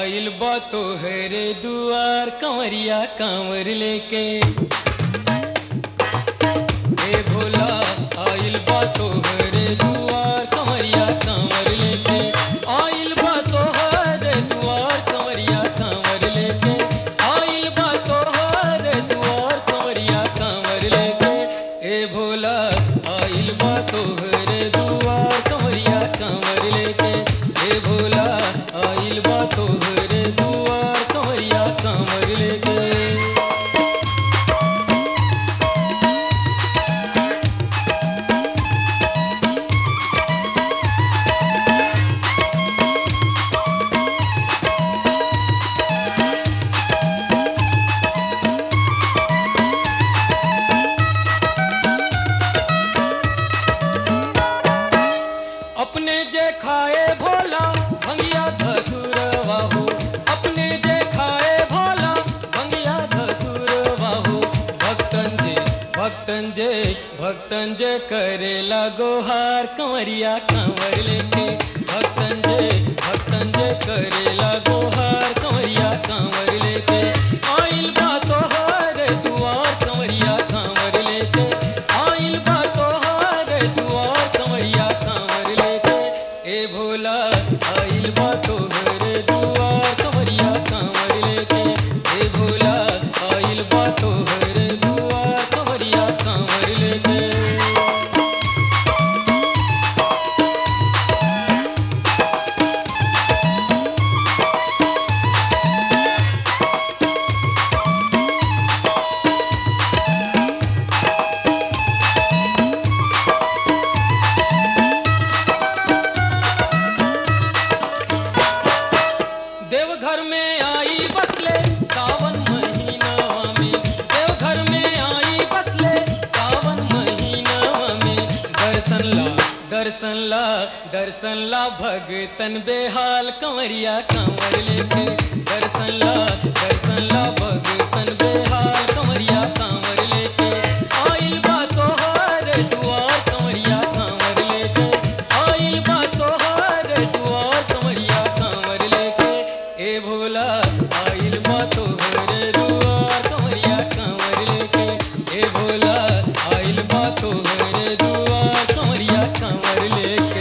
आइल बा तोहरे दुआर कंवरिया कांवर लेके ए भोला आइल बा तोहरे दुआर कंवरिया कांवर लेके आइल बा तोहरे दुआर कंवरिया कांवर लेके आइल बा तोहरे दुआर कंवरिया कांवर लेके ए भोला आइल बा तोहरे दुआर कंवरिया कांवर लेके ए भोला आइल बा तोहरे दुआर कंवरिया कांवर लेके अपने जे खाए भोला भंगिया धतुरवा हो अपने जे खाए भोला भंगिया धतुरवा हो भक्तन जे भक्तन जे भक्तन जे करेला गोहार कंवरिया कंवर लेके भक्तन जे भक्तन जे करेला गोहार कंवरिया कंवर लेके आइल बा तोहर दुआर कंवरिया कंवर लेके आइल बा तोहर दुआर कंवरिया कंवर लेके ए भोला आइल बा तोहर दुआर कंवरिया कंवर लेके ए भोला आइल बा तोहर दुआर कंवरिया कंवर लेके देवघर में आई बसले सावन महीनावा में देवघर में आई बसले सावन महीनावा में दर्शन ला दर्शन ला दर्शन ला भगतन बेहाल कंवरिया कंवर लेके दर्शन ला दर्शन ला भगतन बेहाल कंवरिया कंवर लेके आइल बा तोहर दुआर कंवरिया कंवर लेके आइल बा तोहर दुआर कंवरिया कंवर लेके ए भोला आइल बा तोहर दुआर कंवरिया कंवर लेके ए भोला आइल बा तोहर दुआर कंवरिया कंवर लेके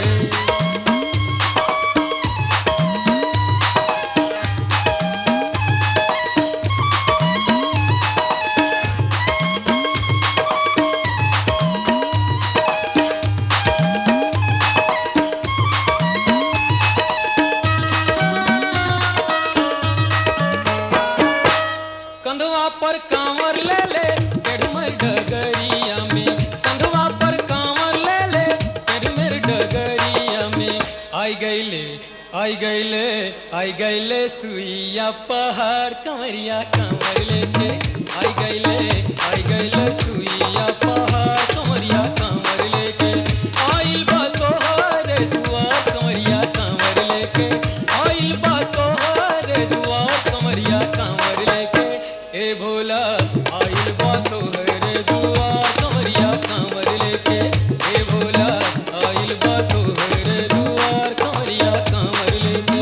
कंधवा पर कांवर ले ले टेढ़मर डगरिया में कंधवा पर कांवर ले ले टेढ़मर डगरिया में आई गईले आई गईले आई गईले सुइया पहाड़ कंवरिया कंवर लेके आई गईले आई गईले सुइया पहाड़ कंवरिया कंवर लेके आइल बा तोहर दुआर कंवरिया कंवर लेके आइल बा तोहर दुआर कंवरिया कंवर लेके ए भोला आइल बा तोहर दुआर कंवरिया कंवर लेके ए भोला आइल बा तोहर दुआर कंवरिया कंवर लेके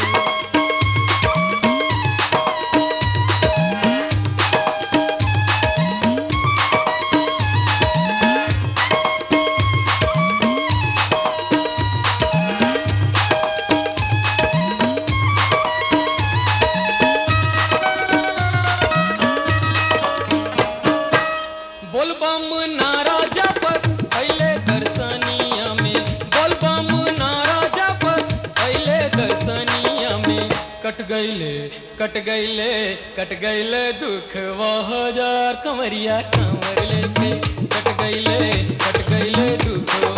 बोलबम नारा जपत पहले दर्शनिया में बोलबम नारा जपत पहले दर्शनिया में कट गईले कट गईले कट गईले दुख वह हजार कंवरिया कंवर लेके कट गईले कट गईले दुख